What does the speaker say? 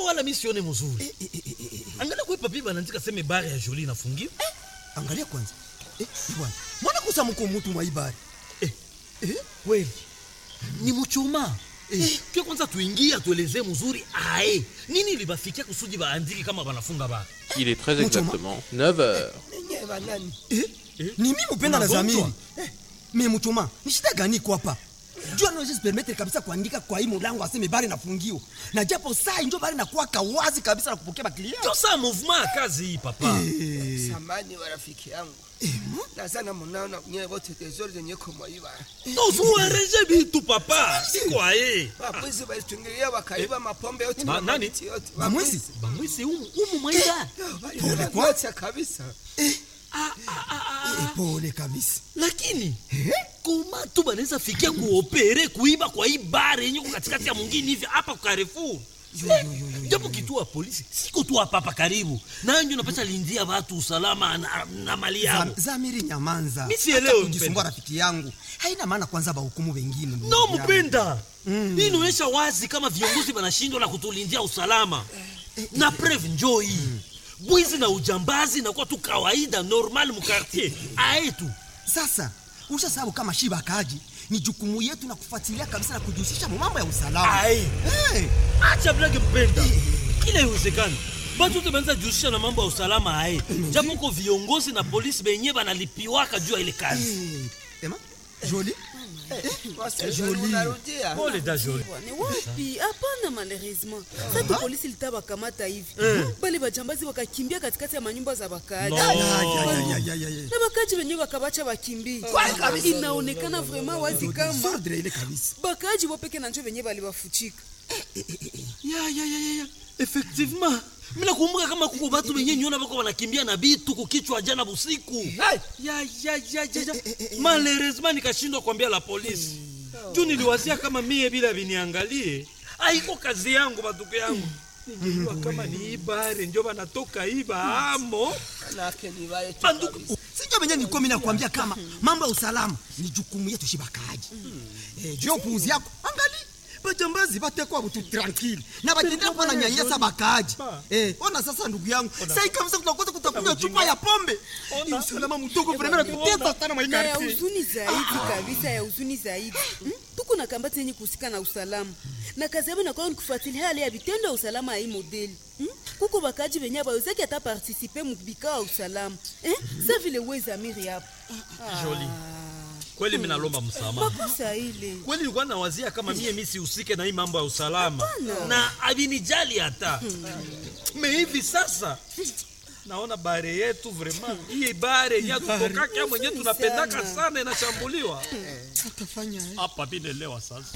wala mi sione mzuri angalia kwe papi banaandika seme bare ya joli inafungiwa angalia kwanza eh, bwana mwana kusa mko mutu mwa ibari Eh, eh, kweli ni muchuma eh. Pia kwanza tuingie atuelezee mzuri ae nini libafikia kusudi baandiki kama banafunga bara Il est très exactement 9 heures. Ninyi banani? eh? ni mimi upenda na Unagonjwa? zamiri eh, me muchuma ni shida gani iko hapa jua naweza permettre kabisa kuandika kwa hii mulango aseme bari nafungio na japo saa injo bari nakuwaka wazi kabisa na kupokea baklia ndio saa mouvement ya kazi hii papa Samani wa rafiki yangu. Nazana munaona nyewe wote tezori zenye kumwaiba. tozuereje bitu papa siko aye Wabwizi walitungilia wakaiba mapombe yote Ma- na nani? mamiti yote. bamwezi bamwisi umu, umu mwaida Pole kwa kabisa. Eh, pole kabisa lakini koma tu banaweza fikia kuopere kuiba kwa hii bare yenye ko katikati ya mwingine hivi hapa kwa Carrefour japo kituo ya polisi siko tu hapa hapa karibu nanjo napata lindia watu usalama na, na mali yao Zam- zamiri nyamanza Mi sielewi, Hata kujisumbua mpenda. rafiki yangu haina maana kwanza bahukumu wengine ndugu no yangu. mpenda hii inaonyesha wazi kama viongozi wanashindwa na kutulindia usalama na preve njoo hii bwizi na ujambazi nakuwa tu kawaida normal mukartier aetu sasa ushasabu kama shiba kaji ni jukumu yetu na kufuatilia kabisa na kujihusisha mu mambo ya usalama Ai. hey. acha blage mpenda kila iwezekani batu te banza jihusisha na mambo ya usalama aye japo ko viongozi na polisi benye banalipiwaka juu ya ile kazi hey. Ema joli Wose joli unarudia. pole da joli Bwana, wapi hapana malheureusement sasa polisi litawakamata hivi bale bajambazi wakakimbia katikati ya manyumba za wakaaji No. Ay, ay, ay, ay, ay, ay. na wakaaji wenyewe wakabacha wakimbie inaonekana vraiment wazi kama Sordre ile kabisa bakaaji wopeke na njo wenyewe baliwafuchika ya ya ya ya ya effectivement mina kumbuka kama kuko batu benye nyona bako banakimbia na bitu kukichwa jana busiku Hai. ya ya ya ya ya malheureusement nikashindwa kuambia la polisi juu niliwazia kama mie bila viniangalie aiko kazi yangu batuko yangu ningejua kama ni ibare njo banatoka iba amo Manake ni wale tu banduku kabisa. sinjo venye nilikuwa mimi nakwambia kama mambo ya usalama ni jukumu yetu shibakaji eh, juu ya upuuzi yako angali bajambazi batekwa butu tranquille na batendea kuwa na nyanyasa bakaaji eh, ona sasa ndugu yangu sai kabisa tunakosa kutakunywa chupa ya pombe ni usalama mdogo vremena tuteta sana na ya maikarti huzuni zaidi kabisa ya huzuni zaidi Hmm? tuko na kambati yenye kuhusika na usalama na kazi yabo inakuwa ni kufuatilia hali ya vitendo ya usalama ya hii modeli Hmm? kuko bakaji benye abawezaki hata partisipe mubikao ya usalama Eh? sa vile wezamiri hapo Joli. kweli mi nalomba msamaha makosa ile kweli nilikuwa nawazia kama mie mi sihusike na hii mambo ya usalama na avinijali hata me hivi sasa naona bare yetu vraiment hii bare yenye tutokaka mwenye tunapendaka sana inashambuliwa hapa vinelewa sasa